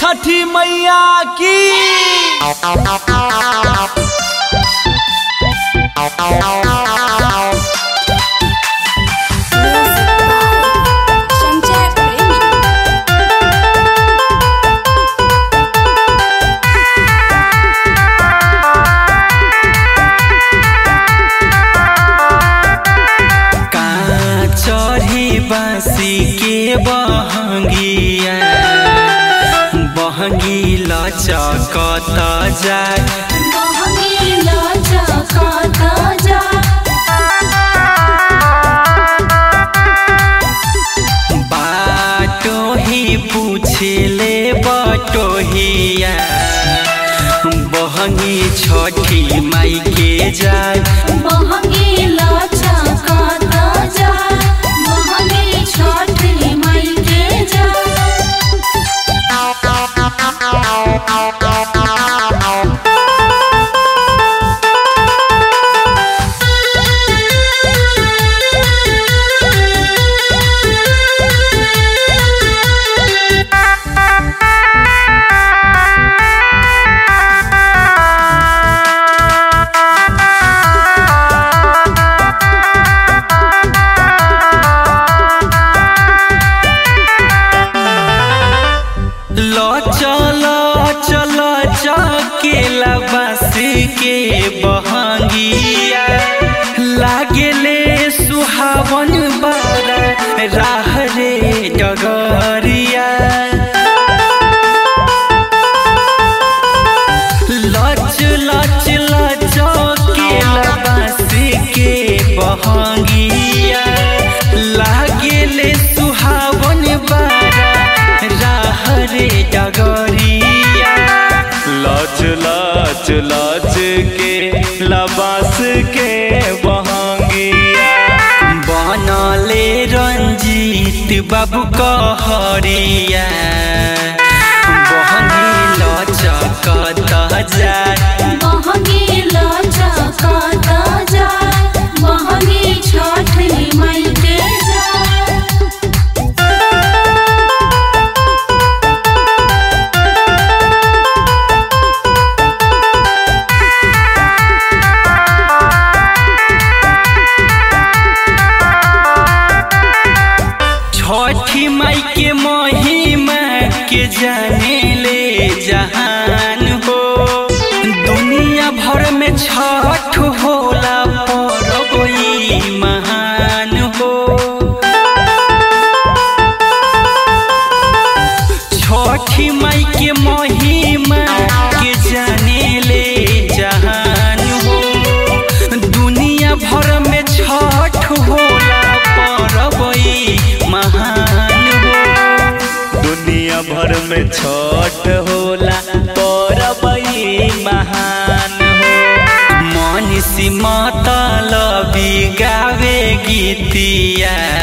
छठी मैया की संजय प्रेमी कहाँ चढ़ी बासी के बहंगिया बहंगी लचकत जाय बाटो ही पूछले बटोहिया बहंगी छठी माई के जाय लो चलो चलो चकेला बस के बहंगिया लागेले सुहावन बारा राह रे डगरिया लच लच लचकेला बस के बहंगिया लागेले सुहावन बारा राह रे डगरिया लच लच लच के लबास के बहंगिया बनले रंजीत बाबू कहरिया बहनी लचकत जाय छठ मई के जाए छठी माई के महिमा के जाने ले जहान हो दुनिया भर में छठ होला परब ई महान हो छठी माई के महिमा के जाने ले जहान हो दुनिया भर में छठ होला परब ई महान हो दुनिया भर में छठ होला परब ई महान हो मनीषी मतलबी गावे गीतिया